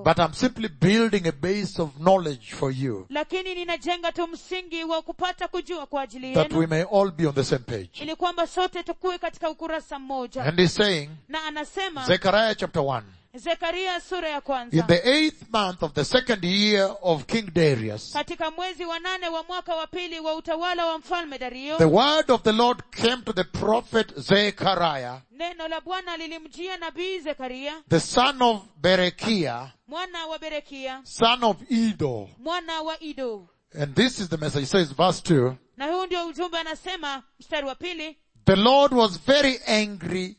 but I'm simply building a base of knowledge for you lakini ninajenga tu msingi wa kupata kujua kwa ajili that we yenu may all be on the same page. ili kwamba sote tukuwe katika ukurasa mmoja And he's saying, na anasema Zechariah chapter 1, zekaria sura ya in kwanza the eighth month of the second year of King Darius, katika mwezi wa nane wa mwaka wa pili wa utawala wa mfalme dario the word of the Lord came to the prophet Zechariah, neno la bwana lilimjia nabii zekaria the son of Berechiah, mwana wa berekia son of Edo. mwana wa ido And this is the message. It says, verse 2, na huu ndio ujumbe anasema mstari wa pili the Lord was very angry.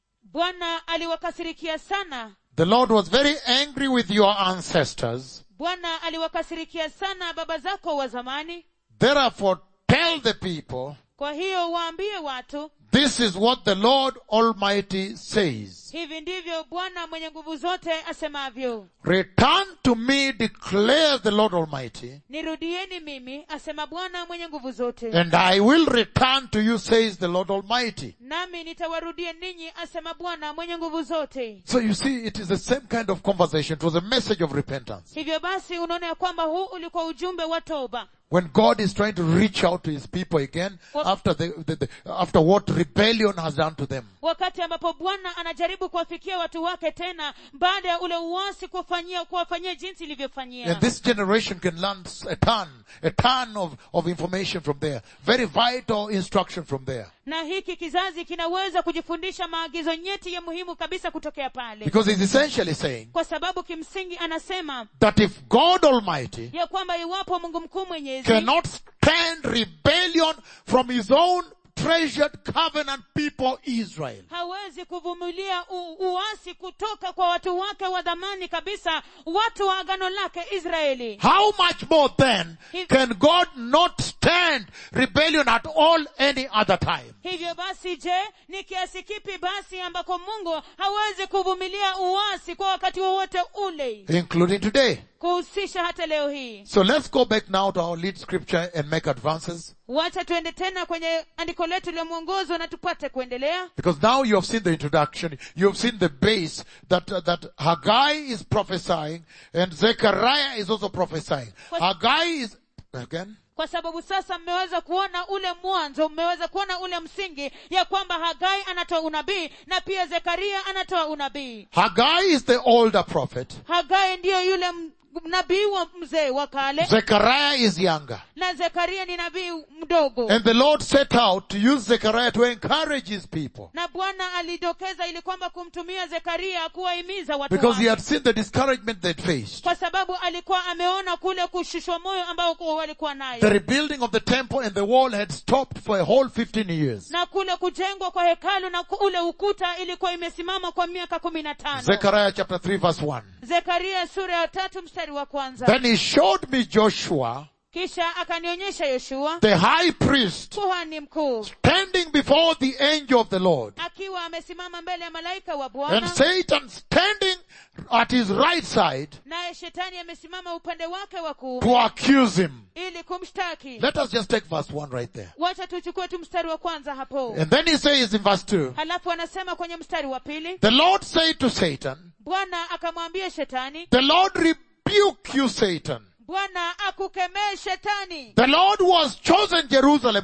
bwana aliwakasirikia sana The Lord was very angry with your ancestors. bwana aliwakasirikia sana baba zako wa zamani Therefore, tell the people, kwa hiyo waambie watu this is what the Lord Almighty says. hivi ndivyo bwana mwenye nguvu zote asemavyo Return to me, declares the Lord Almighty, nirudieni mimi asema bwana mwenye nguvu zote and I will return to you, says the Lord Almighty. nami nitawarudia ninyi asema bwana mwenye nguvu zote So you see, it is the same kind of conversation. It was a message of repentance. hivyo basi unaona ya kwamba huu ulikuwa ujumbe wa toba When God is trying to reach out to His people again Well- after the, the, the after what rebellion has done to them. wakati ambapo bwana anajaribu kuwafikia watu wake tena baada ya ule uasi kuwafanyia kuwafanyia jinsi ilivyofanyia And this generation can learn a ton, a ton of, of information from there. Very vital instruction from there. na hiki kizazi kinaweza kujifundisha maagizo nyeti ya muhimu kabisa kutokea pale Because he's essentially saying kwa sababu kimsingi anasema that if God Almighty ya kwamba iwapo mungu mkuu mwenyezi cannot stand rebellion from his own treasured covenant people Israel, hawezi kuvumilia u- uasi kutoka kwa watu wake wa dhamani kabisa watu wa agano lake israeli how much more then He- can God not stand rebellion at all any other time? hivyo basi je ni kiasi kipi basi ambako mungu hawezi kuvumilia uasi kwa wakati wowote ule Including today. kuhusisha hata leo hii So let's go back now to our lead scripture and make advances. wacha tuende tena kwenye andiko letu la mwongozo na tupate kuendelea Because now you have seen the introduction, you have seen the base that, uh, that Haggai is prophesying and Zechariah is also prophesying. What- Haggai is, again, kwa sababu sasa mmeweza kuona ule mwanzo mmeweza kuona ule msingi ya kwamba hagai anatoa unabii na pia zekaria anatoa unabii Haggai is the older prophet, hagai ndiyo yule m- nabii wa mzee wa kale Zechariah is younger. na zekaria ni nabii mdogo And the Lord set out to use Zechariah to encourage his people. na bwana alidokeza ili kwamba kumtumia zekaria kuwahimiza watu Because he wake had seen the discouragement they'd faced. kwa sababu alikuwa ameona kule kushushwa moyo ambao kuwa walikuwa The nayo rebuilding of the temple and the wall had stopped for a whole 15 years. na kule kujengwa kwa hekalu na ku- ule ukuta ilikuwa imesimama kwa miaka kumi na tano Zechariah chapter 3 verse 1. zekaria sura ya tatu mstari wa kwanza Then he showed me Joshua, kisha akanionyesha yoshua the high priest, kuhani mkuu standing before the angel of the Lord, akiwa amesimama mbele ya malaika wa and bwana Satan standing at his right side naye shetani amesimama upande wake wa kuume to accuse him. ili kumshtaki Let us just take verse 1 right there. wacha tuchukue tu mstari wa kwanza hapo And then he says in verse 2, halafu anasema kwenye mstari wa pili the Lord said to Satan, bwana akamwambia shetani the Lord rebuke you, Satan. bwana akukemee shetani The Lord who has chosen Jerusalem,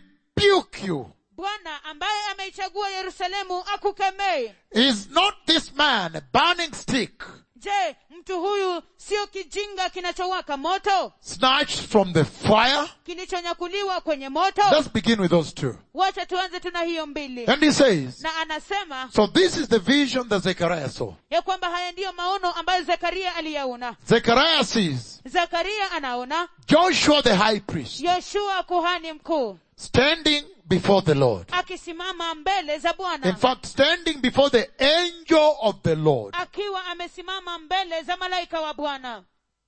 rebuke you. bwana ambaye ameichagua yerusalemu akukemee Is not this man a burning stick je mtu huyu sio kijinga kinachowaka moto snatched from the fire? kilichonyakuliwa kwenye moto Let's begin with those two. wacha tuanze tuna hiyo mbili And he says, na anasema so this is the vision that Zechariah saw. ya kwamba haya ndiyo maono ambayo zekaria aliyaona Zechariah sees zekaria anaona Joshua the high priest yoshua kuhani mkuu standing before the Lord. akisimama mbele za In bwana fact, standing before the angel of the Lord. akiwa amesimama mbele za malaika wa bwana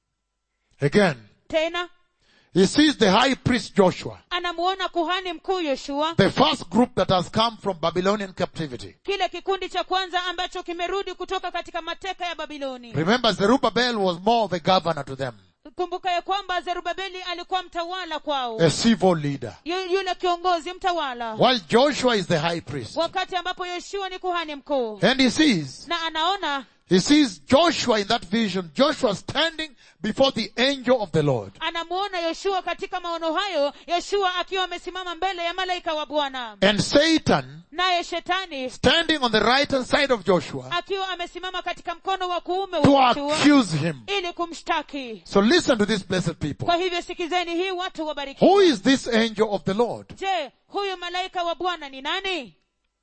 Again, tena he sees the high priest Joshua, anamuona kuhani mkuu yoshua the first group that has come from Babylonian captivity. kile kikundi cha kwanza ambacho kimerudi kutoka katika mateka ya babiloni Remember, Zerubbabel was more of a governor to them, kumbuka ya kwamba zerubabeli alikuwa mtawala kwao a civil leader, Yu- yule kiongozi mtawala while Joshua is the high priest. wakati ambapo yoshua ni kuhani mkuu And he sees na anaona He sees Joshua in that vision, Joshua standing before the angel of the Lord. anamuona yoshua katika maono hayo yoshua akiwa amesimama mbele ya malaika wa bwana And Satan naye shetani standing on the right hand side of Joshua akiwa amesimama katika mkono wa kuume to wa yoshua accuse him. ili kumshtaki So listen to these blessed people. kwa hivyo sikizeni hii watu wabarikiwa Who is this angel of the Lord? je huyu malaika wa bwana ni nani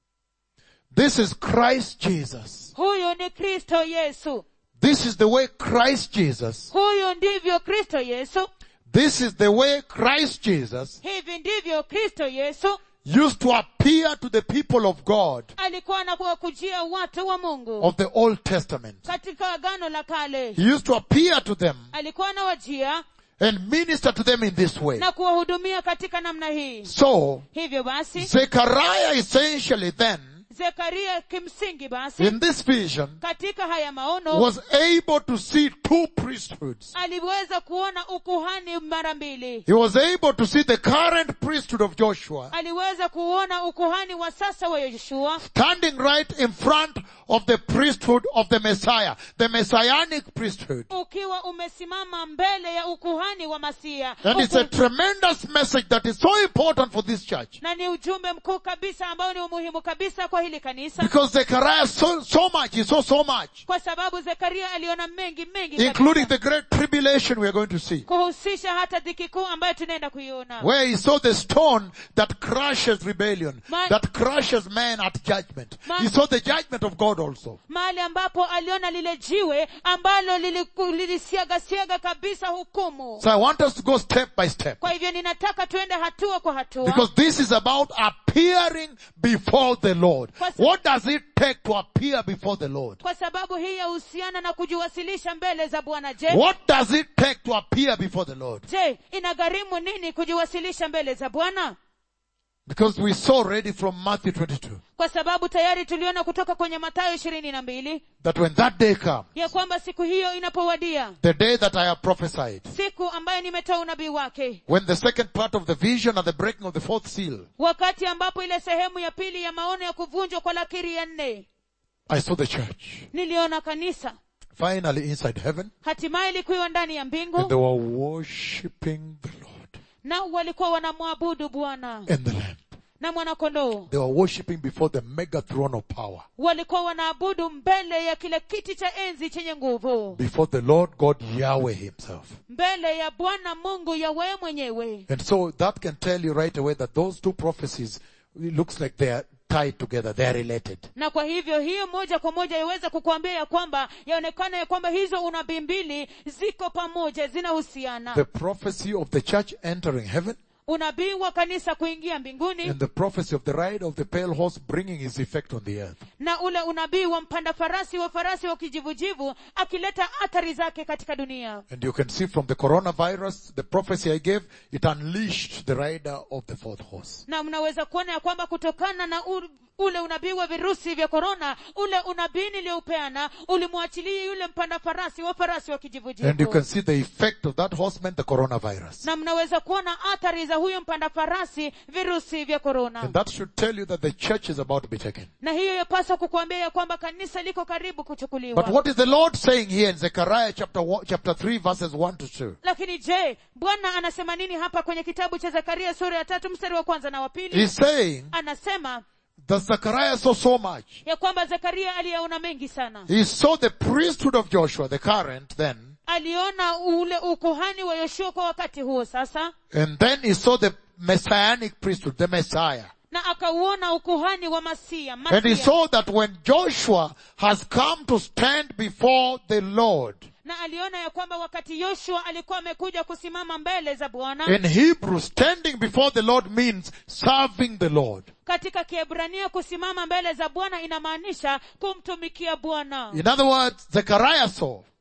This is Christ Jesus. huyu ni kristo yesu This is the way Christ Jesus. huyu ndivyo kristo yesu This is the way Christ Jesus hivi ndivyo kristo yesu used to appear to the people of God alikuwa anakuwakujia watu wa mungu of the Old Testament. katika agano la kale He used to appear to them alikuwa anawajia and minister to them in this way. na kuwahudumia katika namna hii So, hivyo basi Zechariah essentially then, zekaria kimsingi basi in this vision, katika haya maono was able to see two priesthoods. aliweza kuona ukuhani mara mbili He was able to see the current priesthood of Joshua aliweza kuona ukuhani wa sasa wa yoshua standing right in front of the priesthood of the Messiah, the messianic priesthood. ukiwa umesimama mbele ya ukuhani wa masia And it's a Uku- tremendous message that is so important for this church. na ni ujumbe mkuu kabisa ambao ni umuhimu kabisa kwa hili kanisa Because Zechariah saw so much, he saw so much, kwa sababu zekaria aliona mengi mengi including kabisa, the great tribulation we are going to see. kuhusisha hata dhiki kuu ambayo tunaenda kuiona Where he saw the stone that crushes rebellion, Ma- that crushes man at judgment. Ma- He saw the judgment of God also. mahali ambapo aliona lile jiwe ambalo liliku- lilisiagasiaga kabisa hukumu So I want us to go step by step. kwa hivyo ninataka tuende hatua kwa hatua Because this is about appearing before the Lord. Kwa sa- What does it take to appear before the Lord? kwa sababu hii yahusiana na kujiwasilisha mbele za bwana je What does it take to appear before the Lord? je inagharimu nini kujiwasilisha mbele za bwana Because we saw already from Matthew 22 kwa sababu tayari tuliona kutoka kwenye mathayo ishirini na mbili that when that day comes, ya kwamba siku hiyo inapowadia the day that I have prophesied, siku ambayo nimetoa unabii wake when the second part of the vision and the breaking of the fourth seal, wakati ambapo ile sehemu ya pili ya maono ya kuvunjwa kwa lakiri ya nne I saw the church niliona kanisa finally inside heaven hatimaye likiwa ndani ya and they mbingu were worshipping the Lord nao walikuwa wanamwabudu bwana and the Lamb. na mwanakondoo They were worshipping before the mega throne of power, walikuwa wanaabudu mbele ya kile kiti cha enzi chenye nguvu before the Lord God Yahweh himself. mbele ya bwana mungu yawe mwenyewe And so that can tell you right away that those two prophecies, it looks like they are tied together, they are related. na kwa hivyo hiyo moja kwa moja iweza kukuambia ya kwamba yaonekana ya kwamba hizo unabii mbili ziko pamoja zinahusiana The prophecy of the church entering heaven unabii wa kanisa kuingia mbinguni and the prophecy of the ride of the pale horse bringing his effect on the earth. na ule unabii wa mpanda farasi wa farasi wa kijivujivu akileta athari zake katika dunia And you can see from the coronavirus, the prophecy I gave, it unleashed the rider of the fourth horse. na mnaweza kuona ya kwamba kutokana na u, ule unabii wa virusi vya korona ule unabii niliyoupeana ulimwachilia yule mpanda farasi wa farasi wa And you kijivujivu can see the effect of that horseman, the coronavirus. na mnaweza kuona athari za huyo mpanda farasi virusi vya korona And that should tell you that the church is about to be taken. na hiyo yapaswa kukuambia ya kwamba kanisa liko karibu But kuchukuliwa what is the Lord saying here in Zechariah chapter one, chapter 3 verses 1 to 2? lakini je bwana anasema nini hapa kwenye kitabu cha zekaria sura ya tatu mstari wa kwanza na wa pili He's saying anasema that Zechariah saw so much. ya kwamba zekaria aliyaona mengi sana He saw the priesthood of Joshua, the current then, aliona ule ukuhani wa yoshua kwa wakati huo sasa and then he saw the messianic priesthood, the Messiah. na akauona ukuhani wa masia, And he masia. saw that when Joshua has come to stand before the Lord, na aliona ya kwamba wakati yoshua alikuwa amekuja kusimama mbele za bwana in Hebrew, standing before the Lord means serving the Lord. katika kiebrania kusimama mbele za bwana inamaanisha kumtumikia bwana In other words, Zechariah saw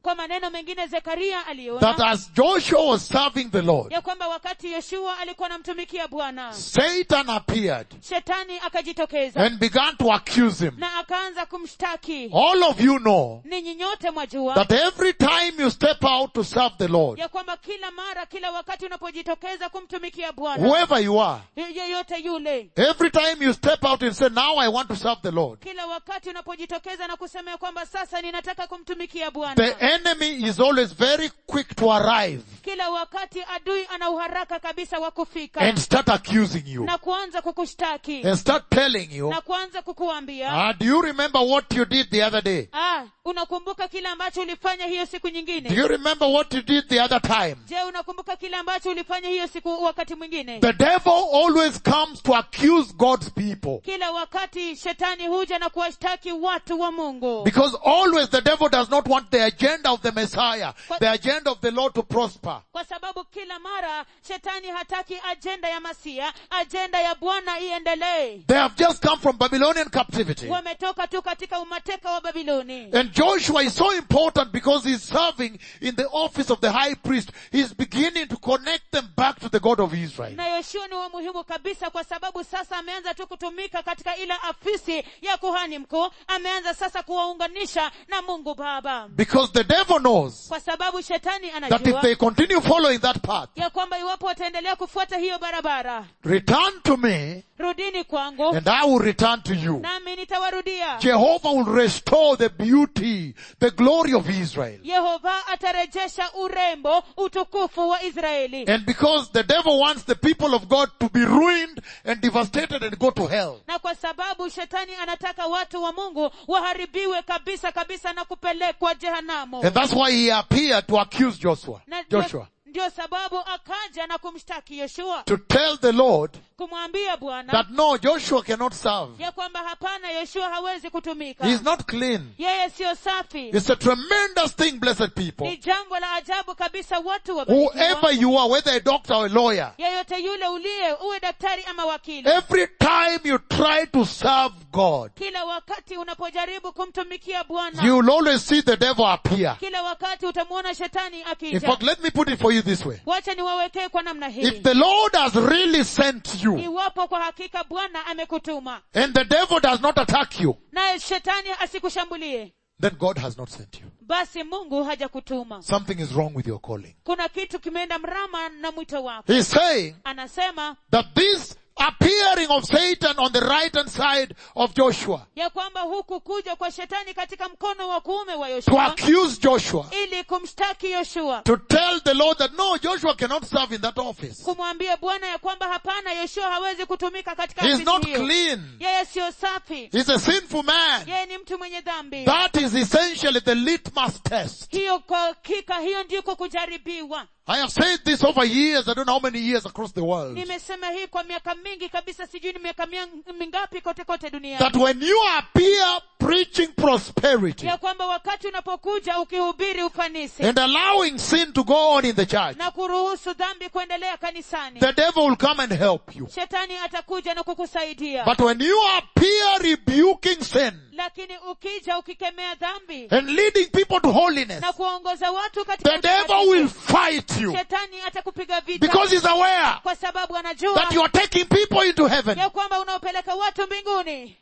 kwa maneno mengine zekaria that aliona as Joshua was serving the Lord, ya kwamba wakati yoshua alikuwa anamtumikia bwana Satan appeared shetani akajitokeza and began to accuse him. na akaanza kumshtaki All of you know ninyi nyote mwajua that every time you step out to serve the Lord, ya kwamba kila mara kila wakati unapojitokeza kumtumikia bwana whoever you are, yeyote yule every time you step out and say, now I want to serve the Lord, kila wakati unapojitokeza na kusema ya kwamba sasa ninataka kumtumikia the bwana enemy is always very quick to arrive kila wakati adui ana uharaka kabisa wa kufika and start accusing you na kuanza kukushtaki and start telling you, na kuanza kukuambia ah, do you remember what you did the other day? ah, unakumbuka kile ambacho ulifanya hiyo siku Do nyingine you remember what you did the other time? je unakumbuka kile ambacho ulifanya hiyo siku wakati mwingine The devil always comes to accuse God's people. kila wakati shetani huja na kuwashtaki watu wa mungu Because always the devil does not want the agenda of the Messiah, the agenda of the Lord to prosper. kwa sababu kila mara shetani hataki ajenda ya masia ajenda ya bwana iendelee They have just come from Babylonian captivity. wametoka tu katika umateka wa babiloni And Joshua is so important because he's serving in the office of the high priest. He's beginning to connect them back to the God of Israel. na yoshua ni wa muhimu kabisa kwa sababu sasa ameanza tu kutumika katika ile afisi ya kuhani mkuu ameanza sasa kuwaunganisha na mungu baba Because the devil knows kwa sababu shetani that if anajua they continue following that path, ya kwamba iwapo wataendelea kufuata hiyo barabara return to me rudini kwangu and I will return to you. nami nitawarudia Jehovah will restore the beauty, the glory of Israel. yehova atarejesha urembo utukufu wa israeli And because the devil wants the people of God to be ruined and devastated and go to hell. na kwa sababu shetani anataka watu wa mungu waharibiwe kabisa kabisa na kupelekwa jehanamu And that's why he appeared to accuse Joshua. na ndio- Joshua. ndio sababu akaja na kumshtaki yoshua To tell the Lord kumwambia bwana that no, Joshua cannot serve. ya kwamba hapana yoshua hawezi kutumika He's not clean. yeye siyo safi It's a tremendous thing, blessed people. ni jambo la ajabu kabisa watu Whoever wabarikiwa you are, whether a doctor or a lawyer, yeyote yule uliye uwe daktari ama wakili every time you try to serve God, kila wakati unapojaribu kumtumikia bwana you will always see the devil appear. kila wakati utamwona shetani In akija fact, let me put it for you this way. wacha niwawekee kwa namna If hii the Lord has really sent you iwapo kwa hakika bwana amekutuma and the devil does not attack you, naye shetani asikushambulie then God has not sent you. basi mungu hajakutuma Something is wrong with your calling. kuna kitu kimeenda mrama na mwito wako He's saying anasema that this appearing of Satan on the right hand side of Joshua ya kwamba huku kuja kwa shetani katika mkono wa kuume wa to yoshua accuse Joshua, ili kumshtaki yoshua to tell the Lord that no, Joshua cannot serve in that office. kumwambia bwana ya kwamba hapana yoshua hawezi kutumika katika He's afisi not hiyo clean. yeye siyo safi He's a sinful man. yeye ni mtu mwenye dhambi That is essentially the litmus test. hiyo kwa hakika hiyo ndiko kujaribiwa I have said this over years, I don't know how many years across the world. nimesema hii kwa miaka mingi kabisa sijui ni miaka mia- mingapi kote kote duniani That when you appear preaching prosperity ya kwamba wakati unapokuja ukihubiri ufanisi and allowing sin to go on in the church, na kuruhusu dhambi kuendelea kanisani the devil will come and help you. shetani atakuja na kukusaidia But when you appear rebuking sin lakini ukija ukikemea dhambi and leading people to holiness, na kuwaongoza watu katika the devil utakatifu, will fight you shetani atakupiga vita because he's aware kwa sababu anajua that you are taking people into heaven. ya kwamba unaopeleka watu mbinguni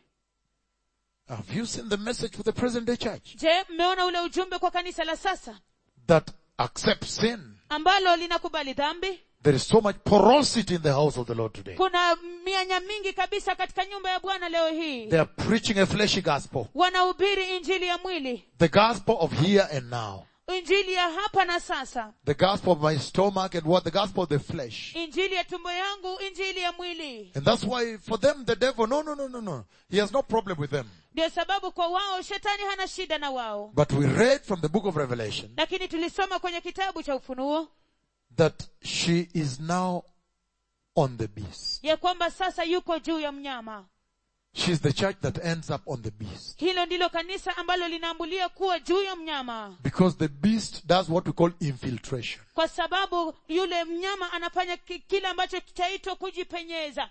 Have you seen the message for the present day church je mmeona ule ujumbe kwa kanisa la sasa that accepts sin? ambalo linakubali dhambi There is so much porosity in the house of the Lord today. kuna mianya mingi kabisa katika nyumba ya bwana leo hii They are preaching a fleshy gospel. wanahubiri injili ya mwili The gospel of here and now. injili ya hapa na sasa The gospel of my stomach and what? The gospel of the flesh. injili ya tumbo yangu injili ya mwili And that's why for them the devil, no, no, no, no, no. He has no problem with them. ndio sababu kwa wao shetani hana shida na wao But we read from the book of Revelation lakini tulisoma kwenye kitabu cha ufunuo that she is now on the beast. ya kwamba sasa yuko juu ya mnyama She's the church that ends up on the beast. hilo ndilo kanisa ambalo linaambulia kuwa juu ya mnyama Because the beast does what we call infiltration. kwa sababu yule mnyama anafanya ki- kile ambacho chaitwa kujipenyeza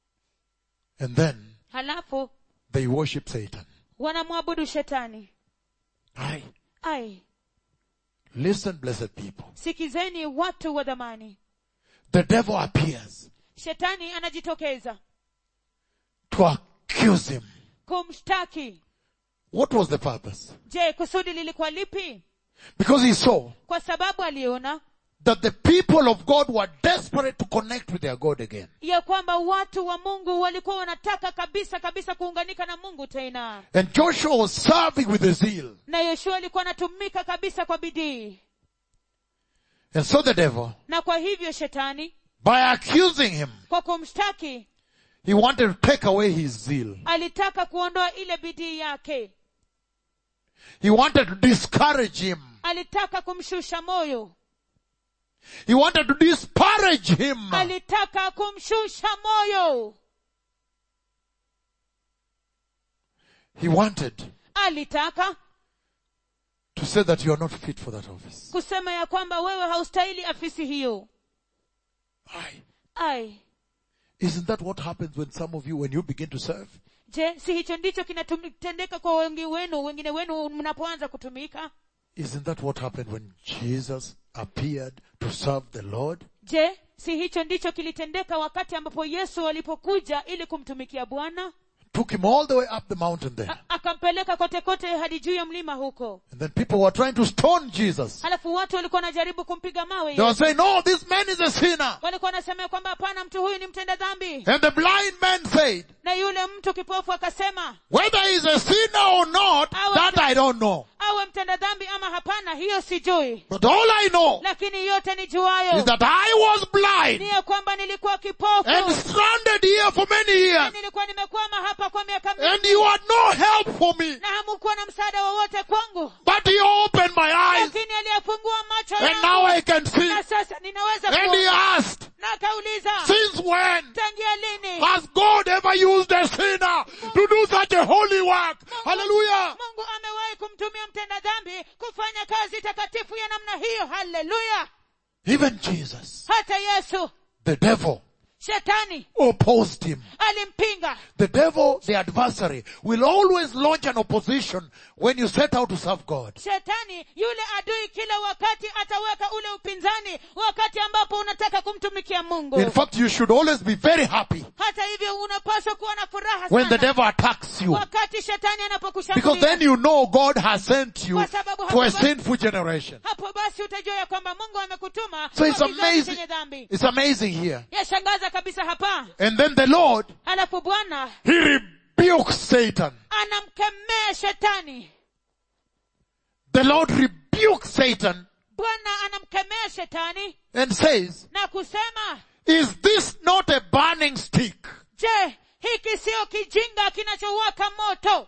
And then halafu they worship Satan. wanamwabudu shetani Aye. ai Listen, blessed people. sikizeni watu wa dhamani The devil appears shetani anajitokeza to accuse him. kumshtaki What was the purpose? je kusudi lilikuwa lipi Because he saw kwa sababu aliona that the people of God were desperate to connect with their God again. ya kwamba watu wa mungu walikuwa wanataka kabisa kabisa kuunganika na mungu tena And Joshua was serving with a zeal. na yoshua alikuwa anatumika kabisa kwa bidii And so the devil, na kwa hivyo shetani by accusing him, kwa kumshtaki he wanted to take away his zeal. alitaka kuondoa ile bidii yake He wanted to discourage him. alitaka kumshusha moyo He wanted to disparage him. alitaka kumshusha moyo He wanted alitaka to say that you are not fit for that office. kusema ya kwamba wewe haustahili afisi hiyo Aye. ai Isn't that what happens when some of you, when you begin to serve? je si hicho ndicho kinatendeka kwa wengi wenu wengine wenu mnapoanza kutumika Isn't that what happened when Jesus appeared to serve the Lord? je si hicho ndicho kilitendeka wakati ambapo yesu alipokuja ili kumtumikia bwana Took him all the way up the mountain there. A- akampeleka kote kote hadi juu ya mlima huko And then people were trying to stone Jesus. halafu watu walikuwa wanajaribu kumpiga mawe They were Yesu. saying, no, this man is a sinner. walikuwa wanasema ya kwamba hapana mtu huyu ni mtenda dhambi And the blind man said, na yule mtu kipofu akasema whether he's a sinner or not, that I don't know. awe mtenda dhambi ama hapana hiyo sijui But all I know lakini yote nijuayo is that I was blind ni ya kwamba nilikuwa kipofu and stranded here for many years. nilikuwa nimekwama hapa kwa miaka mingi And you had no help for me. na hamukuwa na msaada wowote kwangu But he opened my eyes lakini aliyafungua macho and now I yangu can see. na sasa ninaweza And he kuona. asked, na akauliza since when tangia lini has God ever used a sinner to do such a holy work? Hallelujah. mungu amewahi kumtumia mtenda dhambi kufanya kazi takatifu ya namna hiyo haleluya Even Jesus, hata yesu the devil, shetani opposed him. alimpinga The devil, the adversary, will always launch an opposition when you set out to serve God. shetani yule adui kila wakati ataweka ule upinzani wakati ambapo unataka kumtumikia mungu In fact, you should always be very happy hata hivyo unapaswa kuwa na furaha when the sana devil attacks you. wakati shetani Because anapokushambulia then you know God has sent you Kwa sababu to a hapo basi- sinful generation. hapo basi utajua ya kwamba mungu amekutuma So it's kwa kizazi amazing. chenye dhambi It's amazing here. yashangaza kabisa hapa And then the Lord, halafu bwana He rebukes Satan. anamkemea shetani The Lord rebukes Satan bwana anamkemea shetani and says, na kusema is this not a burning stick je hiki siyo kijinga kinachowaka moto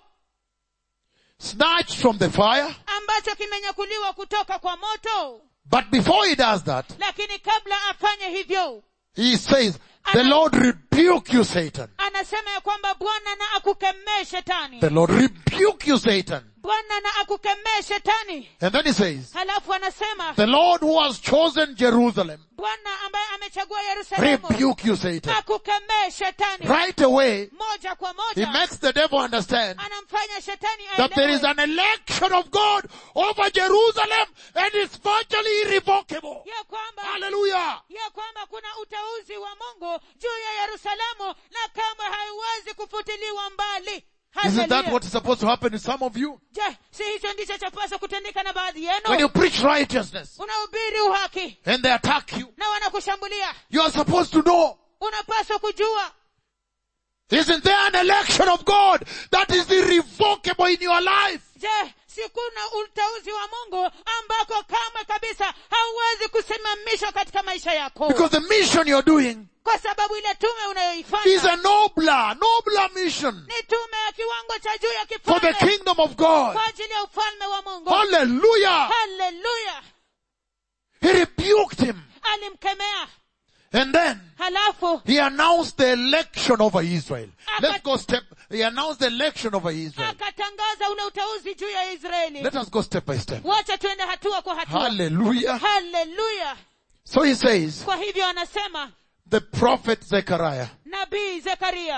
snatched from the fire? ambacho kimenyakuliwa kutoka kwa moto But before he does that, lakini kabla afanye hivyo he says, the Lord rebuke you, Satan. anasema ya kwamba bwana na akukemee shetani The Lord rebuke you, Satan. bwana na akukemee shetani And then he says, halafu anasema the Lord who has chosen Jerusalem, bwana ambaye amechagua yerusalemu rebuke you, Satan. akukemee shetani Right away, moja kwa he moja makes the devil understand anamfanya shetani that there is aelewe an election of God over Jerusalem and it's virtually irrevocable. ya kwamba Hallelujah. ya kwamba kuna uteuzi wa mungu juu ya yerusalemu na kama haiwezi kufutiliwa mbali Isn't that Hallelujah. what is supposed to happen to some of you? je si hicho ndicho chapaswa kutendeka na baadhi When yenu you preach righteousness unahubiri uhaki and they attack you, na wanakushambulia you are supposed to know. unapaswa kujua Isn't there an election of God that is irrevocable in your life? je si kuna uteuzi wa mungu ambako kamwe kabisa hauwezi kusimamishwa katika maisha yako Because the mission you're doing kwa sababu ile tume is unayoifanya a nobler, nobler mission ni tume ya kiwango cha juu ya for the kifalme kingdom of God. kwa ajili ya ufalme wa mungu Hallelujah. haleluya He rebuked him. alimkemea And then halafu he announced the election over Israel. Let's go step, he announced the election over Israel. akatangaza ule uteuzi juu ya israeli Let us go step by step. wacha tuende hatua kwa hatua Hallelujah. haleluya So he says, kwa hivyo anasema the prophet Zechariah nabii zekaria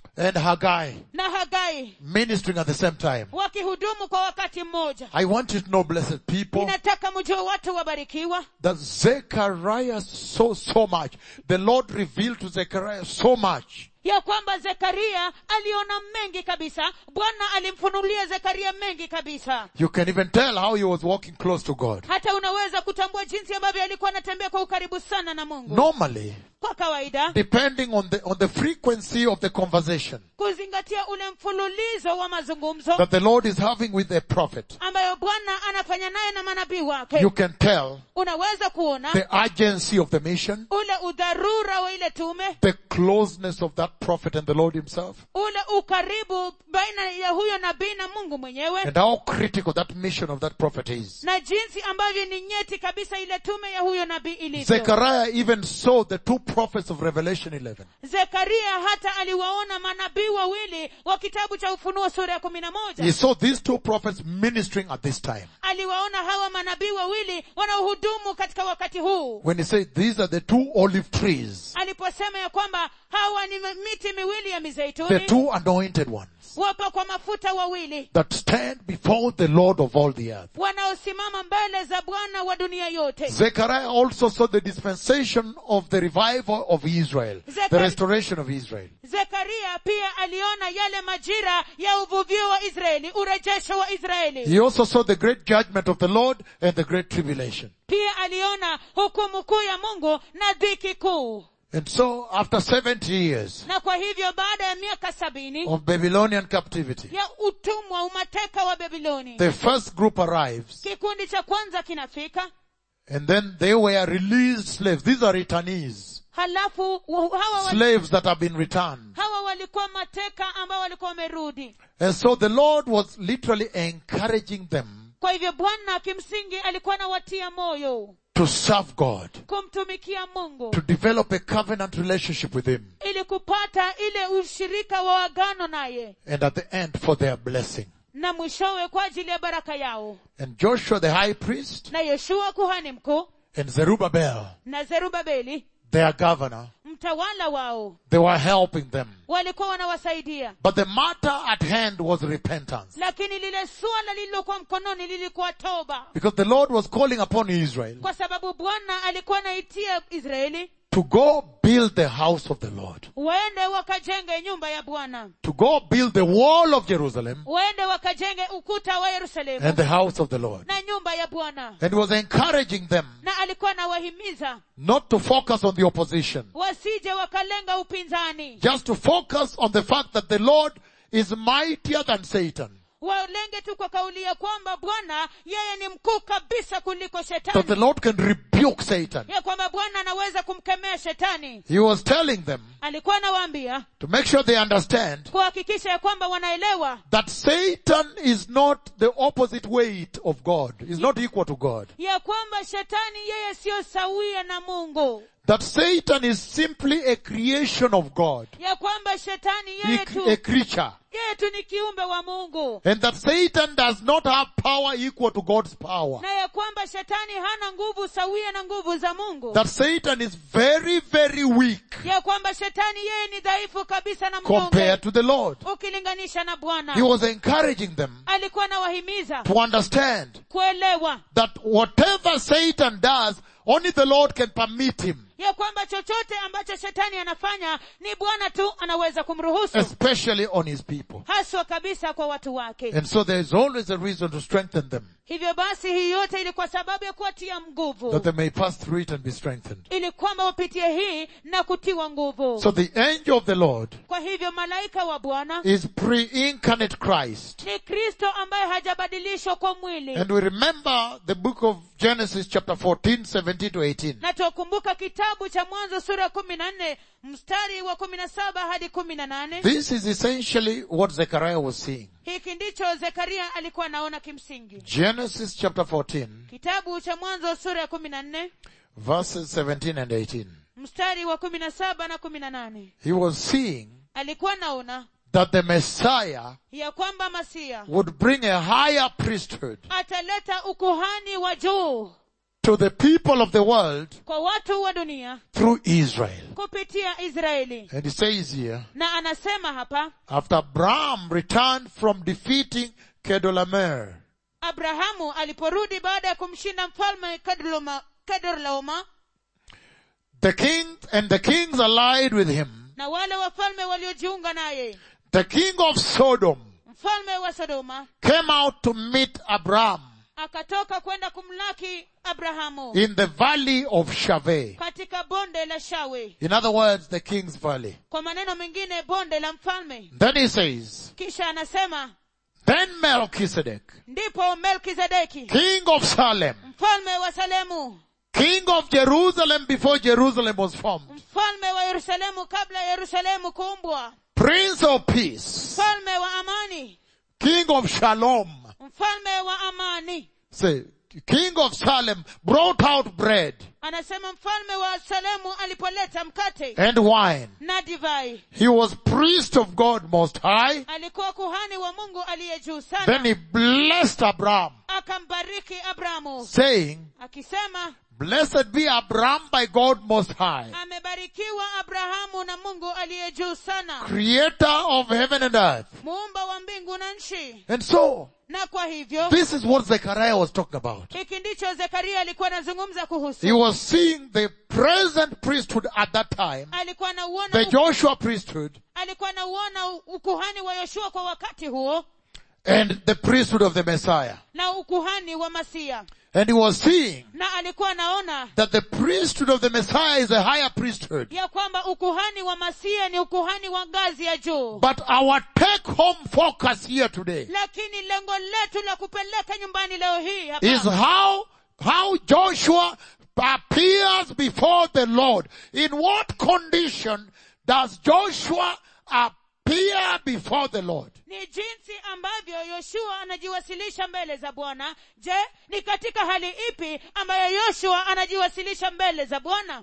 and Haggai na hagai ministering at the same time. wakihudumu kwa wakati mmoja I want you to know, blessed people, ninataka mjue watu wabarikiwa that Zechariah saw so much. The Lord revealed to Zechariah so much. ya kwamba zekaria aliona mengi kabisa bwana alimfunulia zekaria mengi kabisa You can even tell how he was walking close to God. hata unaweza kutambua jinsi ambavyo alikuwa anatembea kwa ukaribu sana na mungu Normally, kwa kawaida depending on the, on the frequency of the conversation kuzingatia ule mfululizo wa mazungumzo that the Lord is having with a prophet, ambayo bwana anafanya naye na manabii wake you can tell unaweza kuona the urgency of the mission, ule udharura wa ile tume the closeness of that prophet and the Lord himself, ule ukaribu baina ya huyo nabii na mungu mwenyewe and how critical that mission of that prophet is. na jinsi ambavyo ni nyeti kabisa ile tume ya huyo nabii ilivyo Zechariah even saw the two prophets of Revelation 11. zekaria hata aliwaona manabii wawili wa kitabu cha ufunuo sura ya kumi na He moja saw these two prophets ministering at this time. aliwaona hawa manabii wawili wanaohudumu katika wakati huu When he said these are the two olive trees, aliposema ya kwamba hawa ni miti miwili ya the mizeituni two anointed ones wapa kwa mafuta wawili that stand before the Lord of all the earth. wanaosimama mbele za bwana wa dunia yote Zechariah also saw the dispensation of the revival of Israel, the Zechariah- restoration of Israel. zekaria pia aliona yale majira ya uvuvio wa israeli urejesho wa israeli He also saw the great judgment of the Lord and the great tribulation. pia aliona hukumu kuu ya mungu na dhiki kuu And so after 70 years na kwa hivyo baada ya miaka sabini of Babylonian captivity, ya utumwa umateka wa babiloni the first group arrives kikundi cha kwanza kinafika and then they were released slaves. These are returnees. halafu wa- hawa, wali, Slaves that have been returned. hawa walikuwa mateka ambao walikuwa wamerudi And so the Lord was literally encouraging them kwa hivyo bwana kimsingi alikuwa anawatia moyo to serve God, kumtumikia mungu to develop a covenant relationship with Him, ili kupata ile ushirika wa agano naye and at the end for their blessing. na mwishowe kwa ajili ya baraka yao And Joshua the high priest na yoshua kuhani mkuu and Zerubbabel, na zerubabeli their governor, mtawala wao they were helping them. walikuwa wanawasaidia But the matter at hand was repentance. lakini lile suala lililokuwa mkononi lilikuwa toba Because the Lord was calling upon Israel kwa sababu bwana alikuwa anaitia israeli to go build the house of the Lord, waende wakajenge nyumba ya bwana to go build the wall of Jerusalem waende wakajenge ukuta wa yerusalemu and the house of the Lord. na nyumba ya bwana And was encouraging them na alikuwa anawahimiza not to focus on the opposition, wasije wakalenga upinzani just to focus on the fact that the Lord is mightier than Satan. walenge tu kwa kauli ya kwamba bwana yeye ni mkuu kabisa kuliko That the shetani Lord can rebuke Satan. ya kwamba bwana anaweza kumkemea shetani He was telling them alikuwa anawaambia to make sure they understand kuhakikisha ya kwamba wanaelewa that Satan is not the opposite weight of God, is not equal to God. ya kwamba shetani yeye siyo sawia na mungu That Satan is simply a creation of God, ya kwamba shetani He- yeye a tu creature. yeye tu ni kiumbe wa mungu And that Satan does not have power equal to God's power. na ya kwamba shetani hana nguvu sawia na nguvu za mungu That Satan is very, very weak ya kwamba shetani yeye ni dhaifu kabisa na compared mnyonge to the Lord. ukilinganisha na He bwana was encouraging them alikuwa anawahimiza to understand kuelewa that whatever Satan does, only the Lord can permit him, ya kwamba chochote ambacho shetani anafanya ni bwana tu anaweza kumruhusu especially on his people. haswa kabisa kwa watu wake And so there is always a reason to strengthen them, hivyo basi hii yote ili kwa sababu ya kuwatia nguvu that they may pass through it and be strengthened. ili kwamba wapitie hii na kutiwa nguvu So the angel of the Lord kwa hivyo malaika wa bwana is pre-incarnate Christ. ni kristo ambaye hajabadilishwa kwa mwili And we remember the book of Genesis chapter 14, 17 to 18. na tuwakumbuka kitabu cha mwanzo sura ya kumi na nne mstari wa kumi na saba hadi kumi na nane This is essentially what Zechariah was seeing. hiki ndicho zekaria alikuwa anaona kimsingi Genesis chapter 14, kitabu cha mwanzo sura ya kumi na nne verses 17 and 18. mstari wa kumi na saba na kumi na nane He was seeing alikuwa naona that the Messiah ya kwamba masia would bring a higher priesthood ataleta ukuhani wa juu to the people of the world kwa watu wa dunia through Israel. kupitia israeli And he says here, na anasema hapa after Abraham returned from defeating Kedolamer, abrahamu aliporudi baada ya kumshinda mfalme Kedorloma- kedorlaoma the king and the kings allied with him, na wale wafalme waliojiunga naye the king of Sodom mfalme wa sodoma came out to meet Abraham akatoka kwenda kumlaki abrahamu in the valley of Shaveh. katika bonde la shawe In other words, the king's valley. kwa maneno mengine bonde la mfalme Then he says, kisha anasema then Melchizedek, ndipo melkizedeki king of Salem, mfalme wa salemu king of Jerusalem before Jerusalem was formed, mfalme wa yerusalemu kabla yerusalemu kuumbwa prince of peace, mfalme wa amani king of Shalom, mfalme wa amani say, king of Salem brought out bread anasema mfalme wa salemu alipoleta mkate and wine. na divai He was priest of God most high. alikuwa kuhani wa mungu aliye juu Then sana he blessed Abraham, akambariki abrahamu saying, akisema Blessed be Abraham by God most high, amebarikiwa abrahamu na mungu aliye juu sana creator of heaven and earth. muumba wa mbingu na nchi And so, na kwa hivyo this is what Zechariah was talking about. hiki ndicho zekaria alikuwa anazungumza He kuhusu was seeing the present priesthood at that time, alikuwa anauona the Joshua priesthood, alikuwa anauona ukuhani wa yoshua kwa wakati huo and the priesthood of the Messiah. na ukuhani wa masia And he was seeing na alikuwa anaona that the priesthood of the Messiah is a higher priesthood. ya kwamba ukuhani wa masia ni ukuhani wa ngazi ya juu But our take home focus here today lakini lengo letu la kupeleka nyumbani leo hii hapa is how, how Joshua appears before the Lord. In what condition does Joshua appear before the Lord? ni jinsi ambavyo yoshua anajiwasilisha mbele za bwana je ni katika hali ipi ambayo yoshua anajiwasilisha mbele za bwana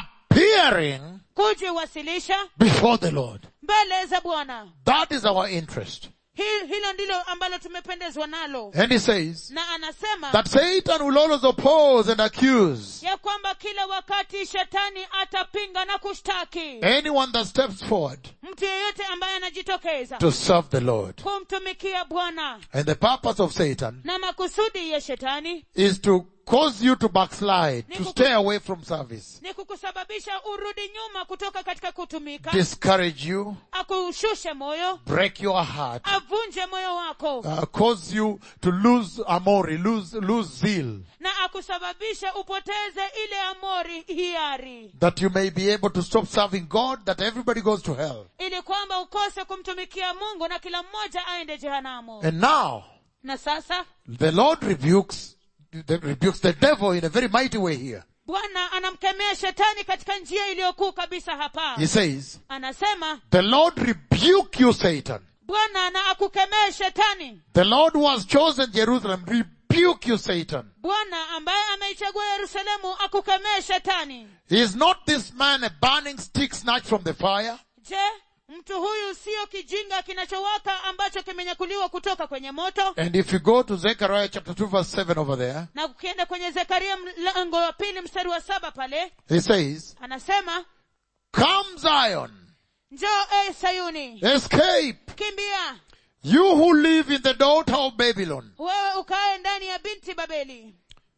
Appearing kujiwasilisha before the Lord. mbele za bwana That is our interest. Hi- hilo ndilo ambalo tumependezwa nalo And he says na anasema that Satan will always oppose and accuse ya kwamba kila wakati shetani atapinga na kushtaki anyone that steps forward mtu yeyote ambaye anajitokeza to serve the Lord. kumtumikia bwana And the purpose of Satan na makusudi ya shetani is to cause you to backslide, to stay away from service, ni kukusababisha urudi nyuma kutoka katika kutumika discourage you, akushushe moyo break your heart, avunje moyo wako uh, cause you to lose amori, lose, lose zeal, na akusababishe upoteze ile amori hiari that you may be able to stop serving God, that everybody goes to hell. ili kwamba ukose kumtumikia mungu na kila mmoja aende jehanamu And now, na sasa the Lord rebukes, the, rebukes the devil in a very mighty way here. bwana anamkemea shetani katika njia iliyokuu kabisa hapa He says, anasema the Lord rebuke you, Satan. bwana na akukemee shetani The Lord who has chosen Jerusalem, rebuke you, Satan. bwana ambaye ameichagua yerusalemu akukemee shetani Is not this man a burning stick snatched from the fire? je mtu huyu siyo kijinga kinachowaka ambacho kimenyakuliwa kutoka kwenye moto And if you go to Zechariah chapter 2 verse 7 over there, na ukienda kwenye zekaria mlango wa pili mstari wa saba pale he says, anasema Come Zion, njoo e sayuni escape, kimbia you who live in the daughter of Babylon, wewe ukae ndani ya binti babeli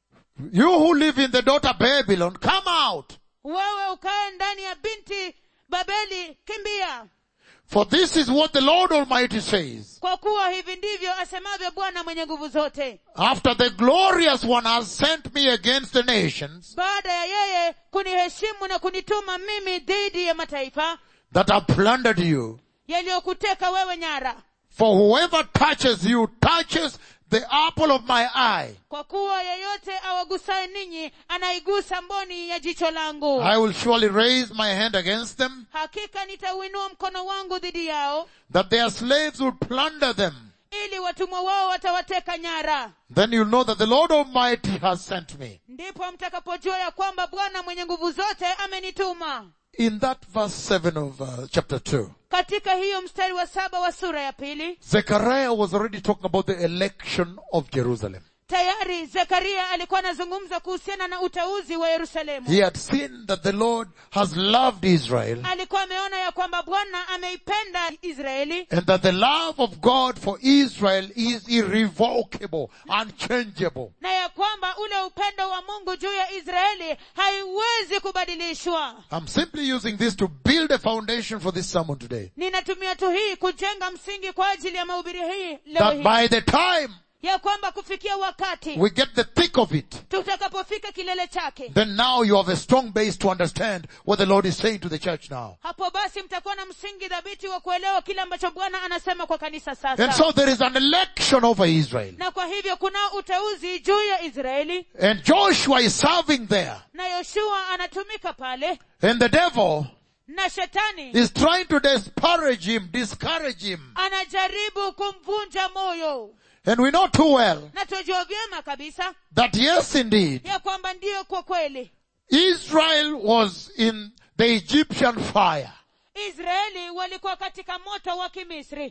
you who live in the daughter Babylon, come out. wewe ukae ndani ya binti babeli kimbia For this is what the Lord Almighty says. kwa kuwa hivi ndivyo asemavyo bwana mwenye nguvu zote After the glorious one has sent me against the nations baada ya yeye kuniheshimu na kunituma mimi dhidi ya mataifa that have plundered you, yaliyokuteka wewe nyara for whoever touches you touches the apple of my eye. kwa kuwa yeyote awagusaye ninyi anaigusa mboni ya jicho langu I will surely raise my hand against them, hakika nitauinua mkono wangu dhidi yao that their slaves will plunder them. ili watumwa wao watawateka nyara Then you'll know that the Lord Almighty has sent me. ndipo mtakapojua ya kwamba bwana mwenye nguvu zote amenituma In that verse 7 of uh, chapter 2, katika hiyo mstari wa saba wa sura ya pili Zechariah was already talking about the election of Jerusalem. tayari zekaria alikuwa anazungumza kuhusiana na uteuzi wa yerusalemu He had seen that the Lord has loved Israel alikuwa ameona ya kwamba bwana ameipenda israeli and that the love of God for Israel is irrevocable, unchangeable. na ya kwamba ule upendo wa mungu juu ya israeli haiwezi kubadilishwa I'm simply using this to build a foundation for this sermon today. ninatumia tu hii kujenga msingi kwa ajili ya mahubiri hii leo That hii by the time ya kwamba kufikia wakati we get the thick of it, tutakapofika kilele chake then now you have a strong base to understand what the Lord is saying to the church now. hapo basi mtakuwa na msingi dhabiti wa kuelewa kile ambacho bwana anasema kwa kanisa And sasa so there is an election over Israel. na kwa hivyo kuna uteuzi juu ya israeli And Joshua is serving there. na yoshua anatumika pale And the devil na shetani is trying to disparage him, discourage him. anajaribu kumvunja moyo And we know too well na tujua vyema kabisa that yes indeed, ya kwamba ndiyo kwa kweli Israel was in the Egyptian fire. israeli walikuwa katika moto wa kimisri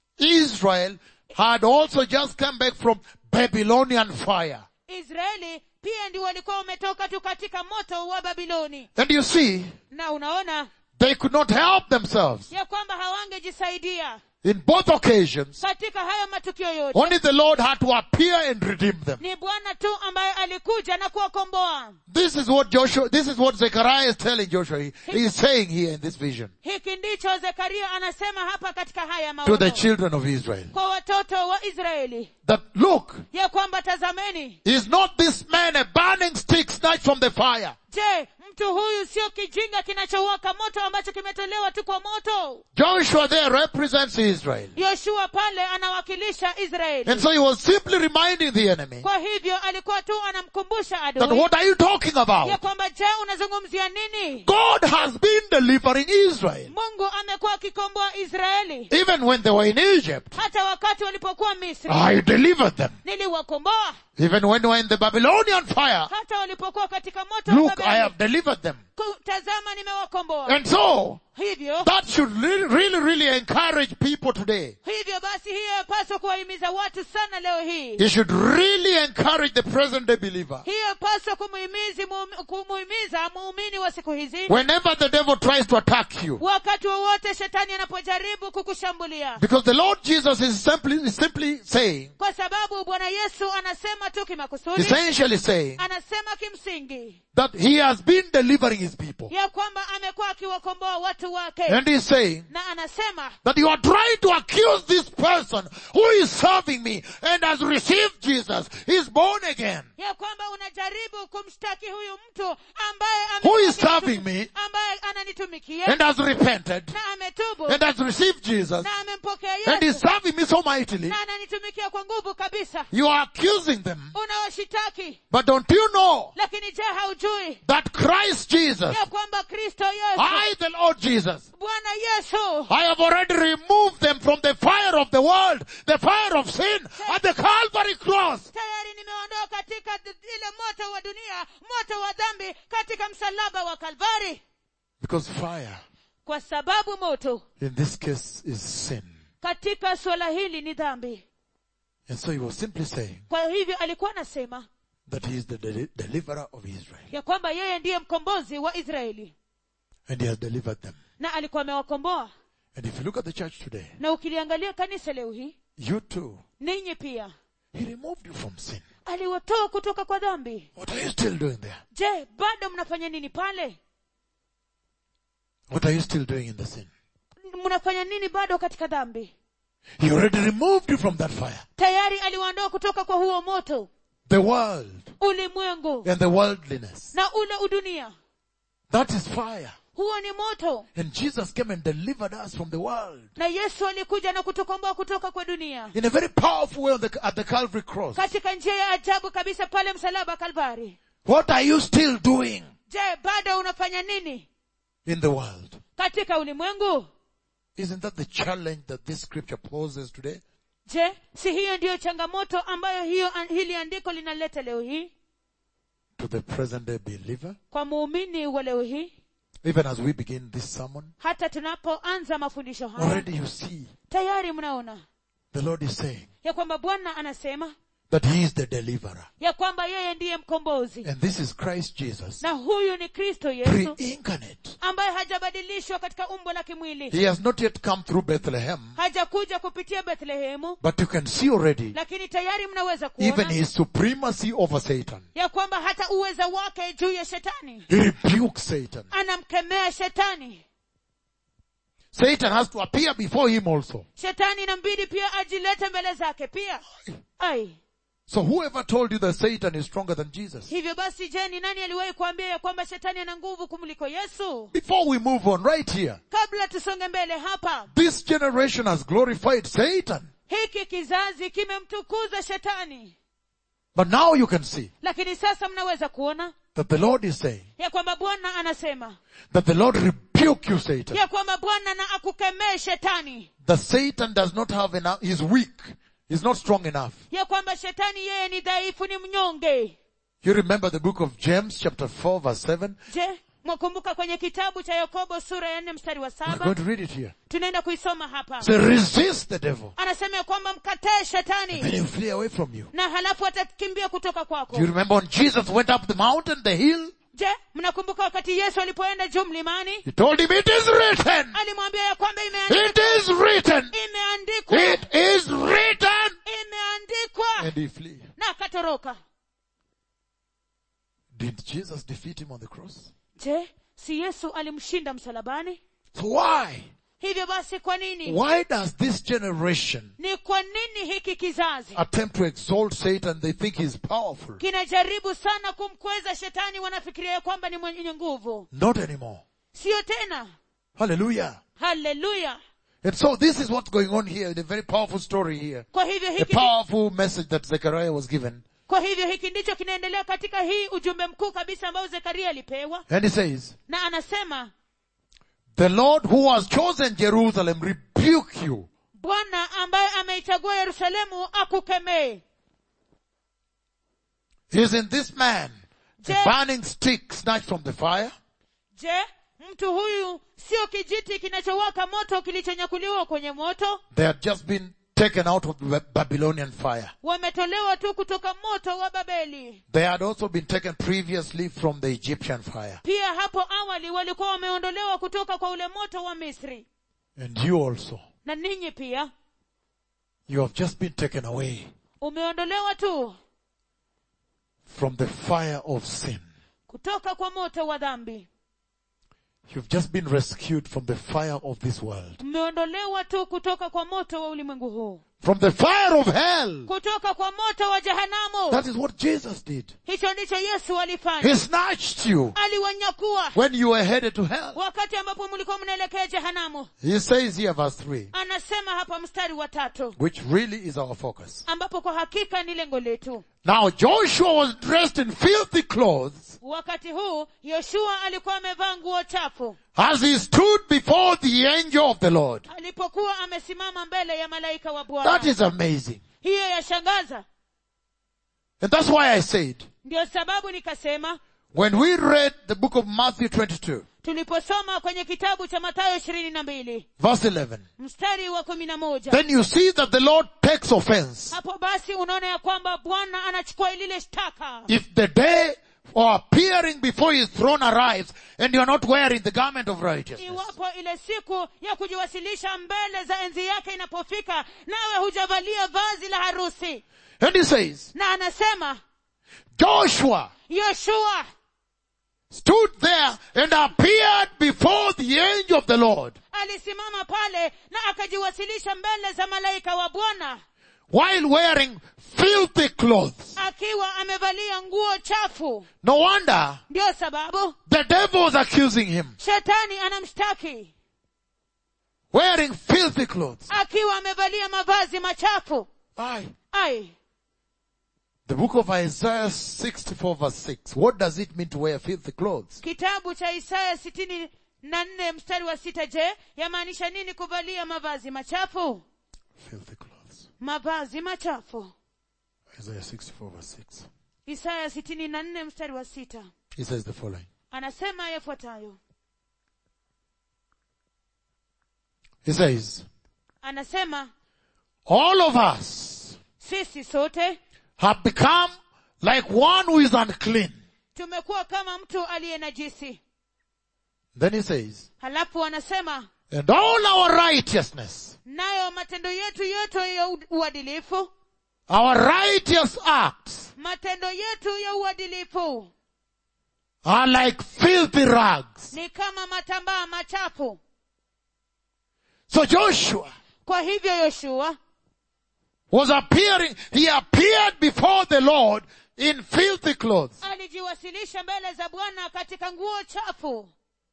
Israel had also just come back from Babylonian fire. israeli pia ndi walikuwa wametoka tu katika moto wa babiloni And you see, na unaona they could not help themselves. ya kwamba hawangejisaidia In both occasions, katika haya matukio yote only the Lord had to appear and redeem them. ni bwana tu ambaye alikuja na kuwakomboa This is what Joshua, this is what Zechariah is telling Joshua. He, he is saying here in this vision hiki ndicho zekaria anasema hapa katika haya to the maono children of Israel. kwa watoto wa israeli That look, ya kwamba tazameni is not this man a burning stick snatched from the fire? je mtu huyu sio kijinga kinachowaka moto ambacho kimetolewa tu kwa moto Joshua there represents Israel. yoshua pale anawakilisha israeli And so he was simply reminding the enemy kwa hivyo alikuwa tu anamkumbusha that adui what are you talking ya about? kwamba je unazungumzia nini God has been delivering Israel. mungu amekuwa akikomboa israeli Even when they were in Egypt, hata wakati walipokuwa misri I delivered them. niliwakomboa Even when they were in the Babylonian fire, hata walipokuwa katika moto wa look, I Babeli. have delivered them. Ku- tazama nimewakomboa And so, hivyo that should really, really, really encourage people today. hivyo basi hiyo yapaswa kuwahimiza watu sana leo hii It should really encourage the present day believer. hiyo yapaswa kumuhimizi muumi- kumuhimiza muumini wa siku hizi Whenever the devil tries to attack you, wakati wowote shetani anapojaribu kukushambulia because the Lord Jesus is simply, is simply saying, kwa sababu bwana yesu anasema tu kimakusudi essentially saying, anasema kimsingi that he has been delivering his people. ya kwamba amekuwa akiwakomboa watu wake And he's saying na anasema that you are trying to accuse this person who is serving me and has received Jesus. He's born again. ya kwamba unajaribu kumshtaki huyu mtu ambaye Who amekuwa is serving akinitu- me ambaye ananitumikia and has repented na ametubu and has received Jesus na amempokea and is yesu serving me so mightily. na ananitumikia kwa nguvu kabisa You are accusing them. unawashitaki But don't you know lakini je haujui that Christ Jesus, ya kwamba kristo yesu I the Lord Jesus, bwana yesu I have already removed them from the fire of the world, the fire of sin at the Calvary cross. tayari nimeondoa katika d- ile moto wa dunia moto wa dhambi katika msalaba wa kalvari Because fire kwa sababu moto in this case is sin. katika suala hili ni dhambi And so he was simply saying kwa hivyo alikuwa anasema that he is the deli- deliverer of Israel. ya kwamba yeye ndiye mkombozi wa israeli And he has delivered them. na alikuwa amewakomboa And if you look at the church today, na ukiliangalia kanisa leo hii you too, ninyi pia he removed you from sin. aliwatoa kutoka kwa dhambi What are you still doing there? je bado mnafanya nini pale What are you still doing in the sin? mnafanya nini bado katika dhambi He already removed you from that fire. tayari aliwaondoa kutoka kwa huo moto The world ulimwengu and the worldliness. na ule udunia That is fire. huo ni moto And Jesus came and delivered us from the world na yesu alikuja na kutukomboa kutoka kwa dunia in a very powerful way on the, at the Calvary cross. katika njia ya ajabu kabisa pale msalaba kalvari What are you still doing je bado unafanya nini in the world? katika ulimwengu Isn't that the challenge that this scripture poses today? je si hiyo ndiyo changamoto ambayo hiyo hili andiko linaleta leo hii To the present day believer? kwa muumini wa leo hii Even as we begin this sermon, hata tunapoanza mafundisho haya already you see tayari mnaona the Lord is saying ya kwamba bwana anasema that he is the deliverer. ya kwamba yeye ndiye mkombozi And this is Christ Jesus, na huyu ni kristo yesu pre-incarnate. ambaye hajabadilishwa katika umbo la kimwili He has not yet come through Bethlehem, hajakuja kupitia bethlehemu but you can see already lakini tayari mnaweza even kuona his supremacy over Satan. ya kwamba hata uweza wake juu ya shetani He rebukes Satan. anamkemea shetani Satan has to appear before him also. shetani inambidi pia ajilete mbele zake pia ai So whoever told you that Satan is stronger than Jesus? hivyo basi je ni nani aliwahi kuambia ya kwamba shetani ana nguvu kumliko yesu Before we move on, right here, kabla tusonge mbele hapa this generation has glorified Satan. hiki kizazi kimemtukuza shetani But now you can see lakini sasa mnaweza kuona that the Lord is saying ya kwamba bwana anasema that the Lord rebuke you, Satan. ya kwamba bwana na akukemee shetani That Satan does not have enough, he's weak. He's not strong enough. ya kwamba shetani yeye ni dhaifu ni mnyonge You remember the book of James chapter 4 verse 7? je mwakumbuka kwenye kitabu cha yakobo sura ya nne mstari wa We're saba going to read it here. tunaenda kuisoma hapa Say resist the devil. anasema ya kwamba mkatee shetani Then he'll flee away from you. na halafu atakimbia kutoka kwako Do you remember when Jesus went up the mountain, the hill? je mnakumbuka wakati yesu alipoenda juu mlimani He told him, it is written. alimwambia ya kwamba imeandikwa It is written. imeandikwa It is written. imeandikwa And he flee. na akatoroka Did Jesus defeat him on the cross? je si yesu alimshinda msalabani So why? hivyo basi kwa nini Why does this generation ni kwa nini hiki kizazi attempt to exalt Satan? They think he's powerful. kinajaribu sana kumkweza shetani wanafikiria ya kwamba ni mwenye nguvu Not anymore. siyo tena Hallelujah. haleluya And so this is what's going on here, the very powerful story here. kwa hivyo A hiki powerful message that Zechariah was given. kwa hivyo hiki ndicho kinaendelea katika hii ujumbe mkuu kabisa ambao zekaria alipewa And he says, na anasema the Lord who has chosen Jerusalem rebuke you. bwana ambaye ameichagua yerusalemu akukemee Is in this man a Je- burning stick snatched from the fire? je mtu huyu sio kijiti kinachowaka moto kilichonyakuliwa kwenye moto They had just been taken out of the Babylonian fire. wametolewa tu kutoka moto wa babeli They had also been taken previously from the Egyptian fire. pia hapo awali walikuwa wameondolewa kutoka kwa ule moto wa misri And you also. na ninyi pia You have just been taken away umeondolewa tu from the fire of sin. kutoka kwa moto wa dhambi You've just been rescued from the fire of this world. mmeondolewa tu kutoka kwa moto wa ulimwengu huu From the fire of hell. kutoka kwa moto wa jehanamu That is what Jesus did. hicho ndicho yesu alifanya He snatched you aliwanyakua when you were headed to hell. wakati ambapo mlikuwa mnaelekea jehanamu He says here verse 3, anasema hapa mstari wa tatu which really is our focus. ambapo kwa hakika ni lengo letu Now Joshua was dressed in filthy clothes wakati huu yoshua alikuwa amevaa nguo chafu as he stood before the angel of the Lord. alipokuwa amesimama mbele ya malaika wa That bwana is amazing. hiyo yashangaza And that's why I said, ndio sababu nikasema when we read the book of Matthew 22, tuliposoma kwenye kitabu cha mathayo ishirini na mbili verse 11, mstari wa kumi na moja then you see that the Lord takes offense hapo basi unaona ya kwamba bwana anachukua lile shtaka if the day or appearing before his throne arrives and you are not wearing the garment of righteousness. iwapo ile siku ya kujiwasilisha mbele za enzi yake inapofika nawe hujavalia vazi la harusi And he says, na anasema Joshua yoshua stood there and appeared before the angel of the Lord alisimama pale na akajiwasilisha mbele za malaika wa bwana while wearing filthy clothes. akiwa amevalia nguo chafu No wonder ndiyo sababu the devil was accusing him, shetani anamshtaki wearing filthy clothes. akiwa amevalia mavazi machafu Aye. ai The book of Isaiah 64 verse 6. What does it mean to wear filthy clothes? kitabu cha isaya sitini na nne mstari wa sita je yamaanisha nini kuvalia mavazi machafu Filthy clothes. mavazi machafu Isaiah 64 verse 6. isaya sitini na nne mstari wa sita He says the following. anasema yafuatayo He says, anasema all of us sisi sote have become like one who is unclean. tumekuwa kama mtu aliye najisi Then he says, halafu wanasema and all our righteousness, nayo matendo yetu yote ya u- uadilifu our righteous acts matendo yetu ya uadilifu are like filthy rags. ni kama matambaa machafu So Joshua kwa hivyo yoshua was appearing, he appeared before the Lord in filthy clothes. alijiwasilisha mbele za bwana katika nguo chafu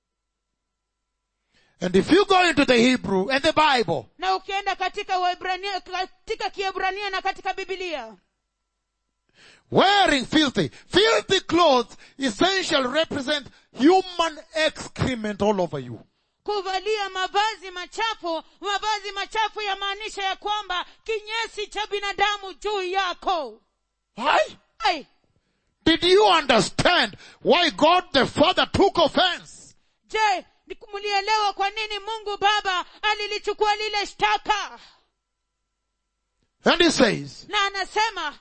And if you go into the Hebrew and the Bible, na ukienda katika Waebrania, katika kiebrania na katika bibilia wearing filthy, filthy clothes essentially represent human excrement all over you. kuvalia mavazi machafu mavazi machafu yamaanisha ya kwamba kinyesi cha binadamu juu yako Why? ai Did you understand why God the Father took offense? je ni- mlielewa kwa nini mungu baba alilichukua lile shtaka And he says na anasema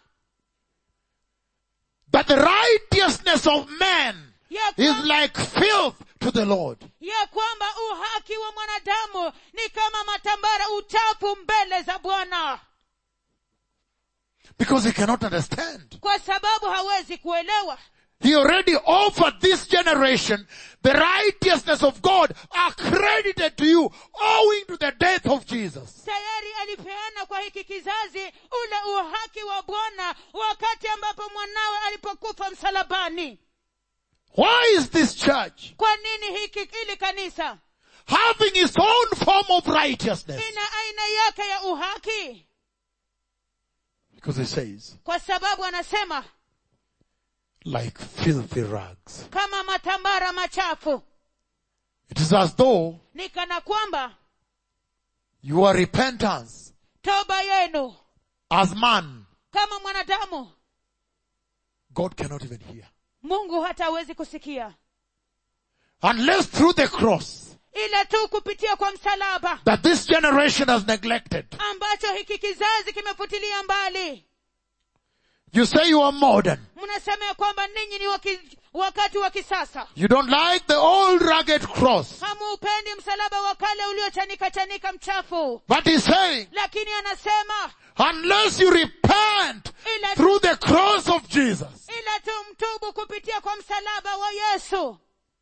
that the righteousness of man ya, is kwa, like filth to the Lord. ya kwamba uhaki wa mwanadamu ni kama matambara uchafu mbele za bwana Because he cannot understand. kwa sababu hawezi kuelewa He already offered this generation the righteousness of God accredited to you owing to the death of Jesus. tayari alipeana kwa hiki kizazi ule uhaki wa bwana wakati ambapo mwanawe alipokufa msalabani Why is this church kwa nini hiki ili kanisa having its own form of righteousness? ina aina yake ya uhaki Because he says, kwa sababu anasema like filthy rags. kama matambara machafu It is as though ni kana kwamba your repentance toba yenu as man, kama mwanadamu God cannot even hear. mungu hatawezi kusikia Unless through the cross ila tu kupitia kwa msalaba that this generation has neglected. ambacho hiki kizazi kimefutilia mbali You say you are modern. mnasema ya kwamba ninyi ni waki, wakati wa kisasa You don't like the old rugged cross. hamuupendi msalaba wa kale uliochanika chanika mchafu But he's saying, lakini anasema unless you repent ila, through the cross of Jesus ila tu mtubu kupitia kwa msalaba wa yesu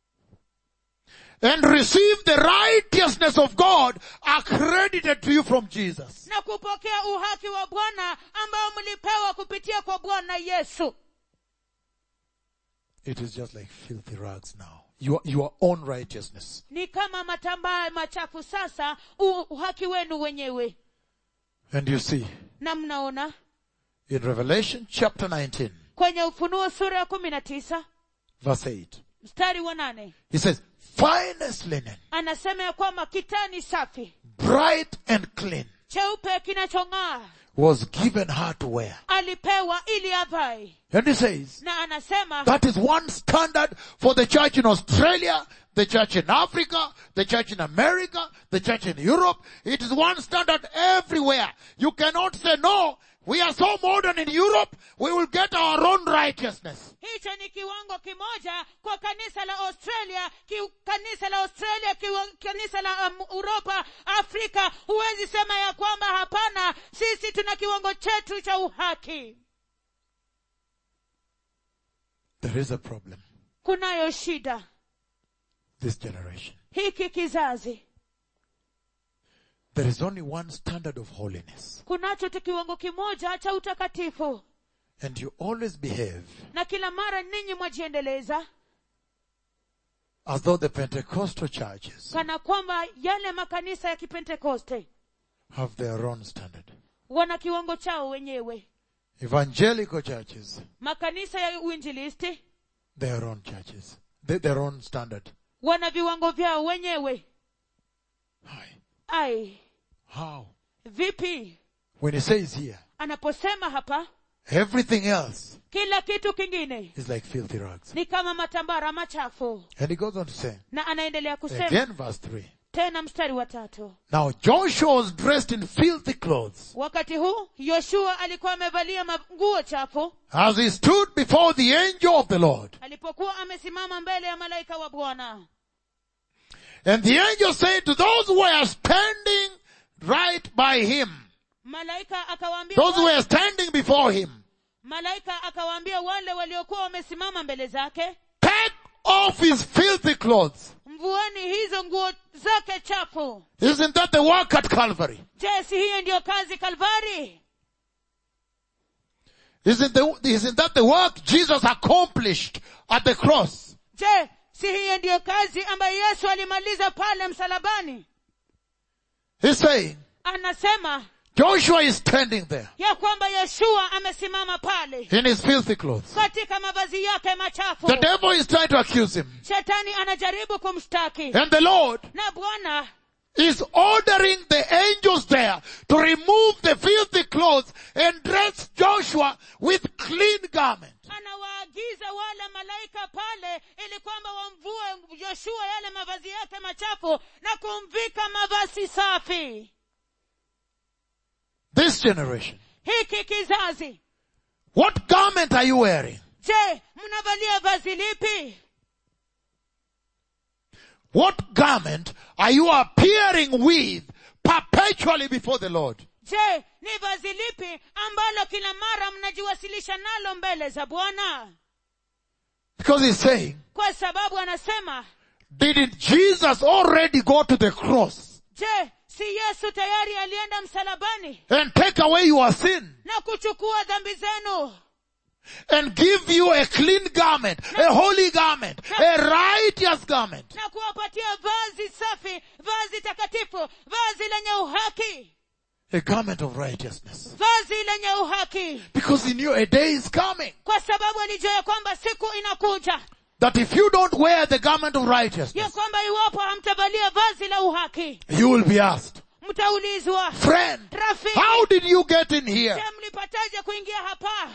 and receive the righteousness of God accredited to you from Jesus. na kupokea uhaki wa bwana ambao mlipewa kupitia kwa bwana yesu It is just like filthy rags now. Your, your own righteousness. ni kama matambaa machafu sasa u- uhaki wenu wenyewe And you see, na mnaona in Revelation chapter 19, kwenye ufunuo sura ya kumi na tisa verse 8, mstari wa nane he says, finest linen, anasema ya kwamba kitani safi bright and clean, cheupe kinachong'aa was given her to wear. alipewa ili avae And he says, na anasema that is one standard for the church in Australia, the church in Africa, the church in America, the church in Europe. It is one standard everywhere. You cannot say, no, we are so modern in Europe, we will get our own righteousness. hicho ni kiwango kimoja kwa kanisa la australia ki, kanisa la australia kiwa, kanisa la um, uropa afrika huwezi sema ya kwamba hapana sisi tuna kiwango chetu cha uhaki There is a problem. kunayo shida This generation. hiki kizazi There is only one standard of holiness. kunacho tu kiwango kimoja cha utakatifu And you always behave na kila mara ninyi mwajiendeleza as though the Pentecostal churches kana kwamba yale makanisa ya kipentekoste have their own standard. wana kiwango chao wenyewe Evangelical churches, makanisa ya uinjilisti their own churches, They- their own standard. wana viwango vyao wenyewe Hi. ai How? vipi When he says here, anaposema hapa everything else kila kitu kingine is like filthy rags. ni kama matambara machafu And he goes on to say, na anaendelea kusema again verse 3, tena mstari wa tatu Now Joshua was dressed in filthy clothes wakati huu yoshua alikuwa amevalia nguo chafu as he stood before the angel of the Lord. alipokuwa amesimama mbele ya malaika wa bwana And the angel said to those who were standing right by him, malaika akawaambia those who wale, were standing before him, malaika akawaambia wale waliokuwa wamesimama mbele zake take off his filthy clothes. mvueni hizo nguo zake chafu Isn't that the work at Calvary? je si hiyo ndiyo kazi kalvari Isn't, the, isn't that the work Jesus accomplished at the cross? je si hiyo ndiyo kazi ambayo yesu alimaliza pale msalabani He's saying, anasema Joshua is standing there ya kwamba yeshua amesimama pale in his filthy clothes. katika mavazi yake machafu The devil is trying to accuse him. shetani anajaribu kumshtaki And the Lord na bwana is ordering the angels there to remove the filthy clothes and dress Joshua with clean garments. anawaagiza wale malaika pale ili kwamba wamvue yoshua yale mavazi yake machafu na kumvika mavazi safi This generation. hiki kizazi What garment are you wearing? je mnavalia vazi lipi What garment are you appearing with perpetually before the Lord? je ni vazi lipi ambalo kila mara mnajiwasilisha nalo mbele za bwana Because he's saying, kwa sababu anasema didn't Jesus already go to the cross je si yesu tayari alienda msalabani and take away your sin na kuchukua dhambi zenu and give you a clean garment, a holy garment, a righteous garment? na kuwapatia vazi safi vazi takatifu vazi lenye uhaki A garment of righteousness. vazi lenye uhaki Because he knew a day is coming kwa sababu alijua ya kwamba siku inakuja that if you don't wear the garment of ya righteousness, kwamba iwapo hamtavalia vazi la uhaki you will be asked, mtaulizwa friend, rafiki how did you get in here? je mlipataje kuingia hapa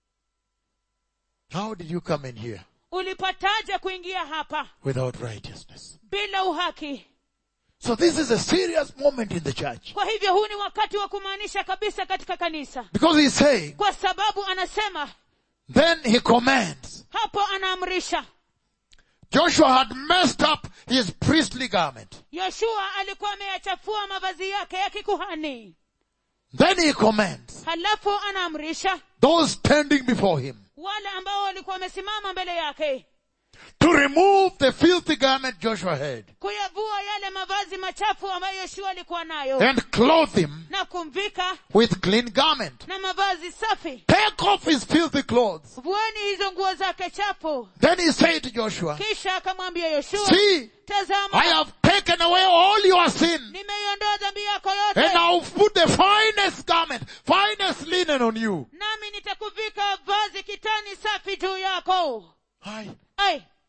How did you come in here ulipataje kuingia hapa without righteousness? bila uhaki So this is a serious moment in the church. kwa hivyo huu ni wakati wa kumaanisha kabisa katika kanisa Because he's saying, kwa sababu anasema then he commands. hapo anaamrisha Joshua had messed up his priestly garment. yoshua alikuwa ameyachafua mavazi yake ya kikuhani Then he commands halafu anaamrisha those standing before him wale ambao walikuwa wamesimama mbele yake to remove the filthy garment Joshua had kuyavua yale mavazi machafu ambayo yoshua alikuwa nayo and clothe him na kumvika with clean garment. na mavazi safi Take off his filthy clothes. vueni hizo nguo zake chafu Then he said to Joshua, kisha akamwambia yoshua see, tazama I have taken away all your sin nimeiondoa dhambi yako and yote I'll put the finest garment, finest linen on you. nami nitakuvika vazi kitani safi juu yako Aye. ai